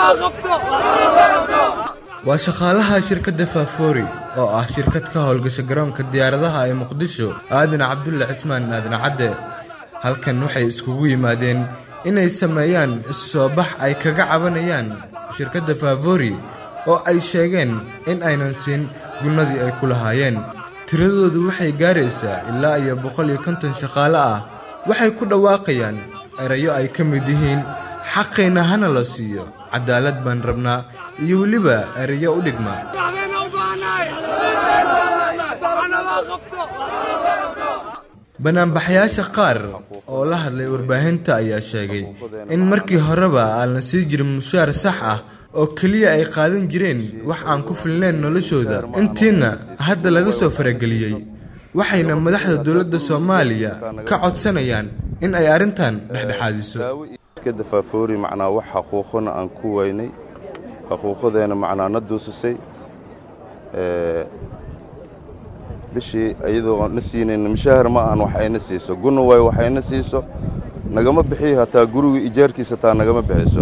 waa shaqaalaha shirkadda faafoori oo ah shirkad ka howlgasha garoonka diyaaradaha ee muqdisho aadan cabdulle cismaan aadan cadde halkan waxay iskugu yimaadeen inay sameeyaan isu soo bax ay kaga cabanayaan shirkadda faafori oo ay sheegeen in aynan siin gunnadii ay ku lahaayeen tiradoodu waxay gaaraysaa ilaa iyo boqol iyo konton shaqaale ah waxay ku dhawaaqayaan erayo ay ka mid yihiin xaqayna hana la siiyo cadaalad baan rabnaa iyo weliba erayo u dhigma banaanbaxayaasha qaar oo la hadlay warbaahinta ayaa sheegay in markii horeba aan la sii jirin mushaar sax ah oo keliya ay qaadan jireen wax aan ku filnayn noloshooda intiina hadda laga soo farageliyey waxayna madaxda dowladda soomaaliya ka codsanayaan in ay arrintan dhexdhexaadiso shirkadda faafoori macnaa wax xaquuqona aan ku weynay xaquuqadeena macnaa na duusisay bishii iyadoo na siinayna mushaahar ma ahan wax ayna siiso gunna waay wax ayna siiso nagama bixiyo hataa guriga ijaarkiisa hataa nagama bixiso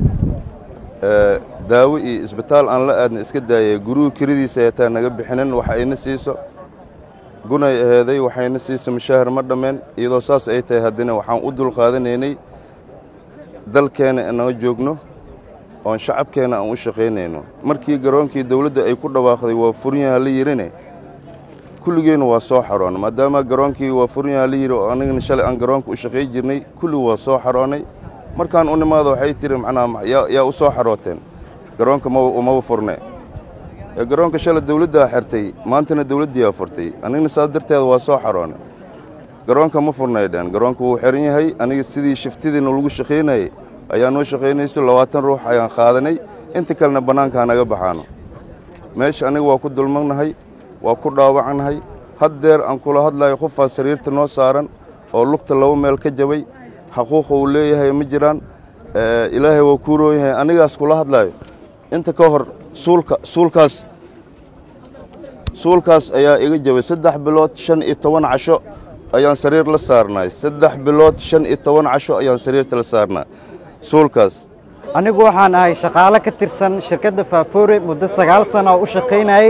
daawo iyo isbitaal aan la aadna iska daayay guriga kelidiisa hataa naga bixinin wax ayna siiso gunay aheeday waxayna siiso mushaahar ma dhammeen iyadoo saas ay tahay haddana waxaan u dulqaadanaynay dalkeenna inaga joogno oon shacabkeenna aan u shaqaynayno markii garoonkii dawladda ay ku dhawaaqday waa furyaha la yidhine kulligeenna waa soo xaroonnay maadaama garoonkii waa furyaha la yidhi oo anigana shalay aan garoonka u shaqay jirnay kulli waa soo xaroonnay markaan u nimaado waxay tihi macnaa yaa u soo xarooteen garoonka maba furne garoonka shalay dawladdaa xirtay maantana dawladdiiaa furtay anigna saas darteeda waa soo xaroonnay garoonka ma furnay dheen garoonka wuu xiran yahay aniga sidii shiftidiina lagu shaqaynayay ayaa noo shaqaynayso labaatan ruux ayaan qaadanay inta kalena bannaanka hanaga baxaano meesha aniga waa ku dulmagnahay waa ku dhaawacnahay haddeer aan kula hadlayo qofaa sariirta noo saaran oo lugta laba meel ka jabay xaquuqa uu leeyahay ma jiraan ilaahay waa kuu roon yahay anigaas kula hadlayo inta ka hor suulka suulkaas suulkaas ayaa iga jabay saddex bilood shan iyo toban casho ayaan sariir la saarnay saddex bilood shan iyo toban casho ayaan sariirta la saarnaa suulkaas anigu waxaan ahay shaqaale ka tirsan shirkadda faafoore muddo sagaal sana oo u shaqaynayey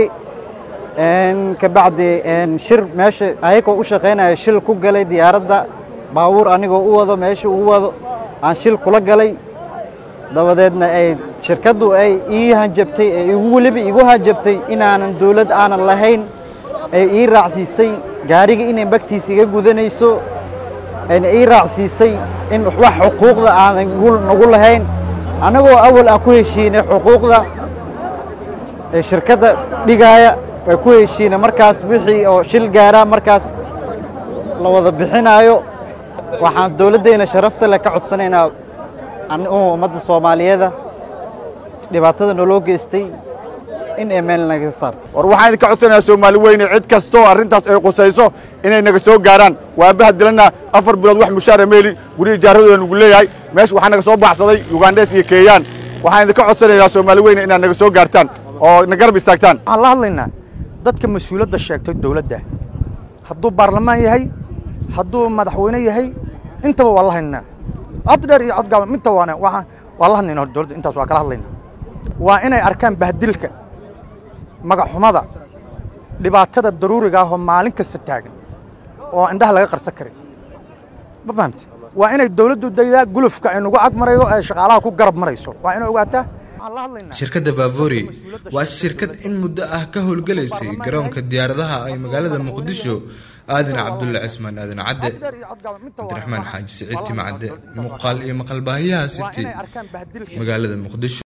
kabacdi shir meesha ayagoo u shaqaynaya shil ku galay diyaaradda baabuur anigoo u wado meesha uu wado aan shil kula galay dabadeedna ay shirkaddu ay ii hanjabtay ee igu weliba igu hanjabtay inaanan dawlad aanan lahayn ay ii raacsiisay gaariga inay bagtiisa iga gudanayso ayna ii raacsiisay in wax xuquuqda aanan nagu lahayn annagoo awal aan ku heshiinay xuquuqda ee shirkadda dhigaaya ay ku heshiinay markaas wixii oo shil gaaraa markaas la wada bixinaayo waxaan dawladdayna sharafta leh ka codsanaynaa ummadda soomaaliyeeda dhibaatada naloo geystay in ay meel naga saarto war waxaan idinka codsanayaa soomaali weyne cid kastoo arrintaas ay qusayso inay naga soo gaaraan waabaha dilana afar bilood wax mushaara meeli guri ijaaradooda nugu leeyahay meesha waxaa naga soo baxsaday yugandhes iyo keeyaan waxaan idinka codsanayaa soomaali weyne inaad naga soo gaartaan oo na garab istaagtaan waxaan la hadlaynaa dadka mas-uuladda sheegtay dawladda hadduu baarlamaan yahay hadduu madaxweyne yahay intaba waa la hadlaynaa cod dheer iyo cod gaaban minta waana waa waa la hadlayna hor dawladda intaas waa kala hadlaynaa waa inay arkaan bahdilka magaxxumada dhibaatada daruuriga ah oo maalin kasta taagan oo indhaha laga qarsan karin ma fahamte waa inay dawladdu daydaa gulufka ay nagu ag marayo ee shaqaalaha ku garab marayso waa inay ogaataa shirkadda faafori waa shirkad in muddo ah ka howlgalaysay garoonka diyaaradaha ay magaalada muqdisho aadan cabdulle cismaan aadan cadde cabdiraxmaan xaaji siciid timcadde muuqaal iyo maqalbaahiyaha city magaalada muqdisho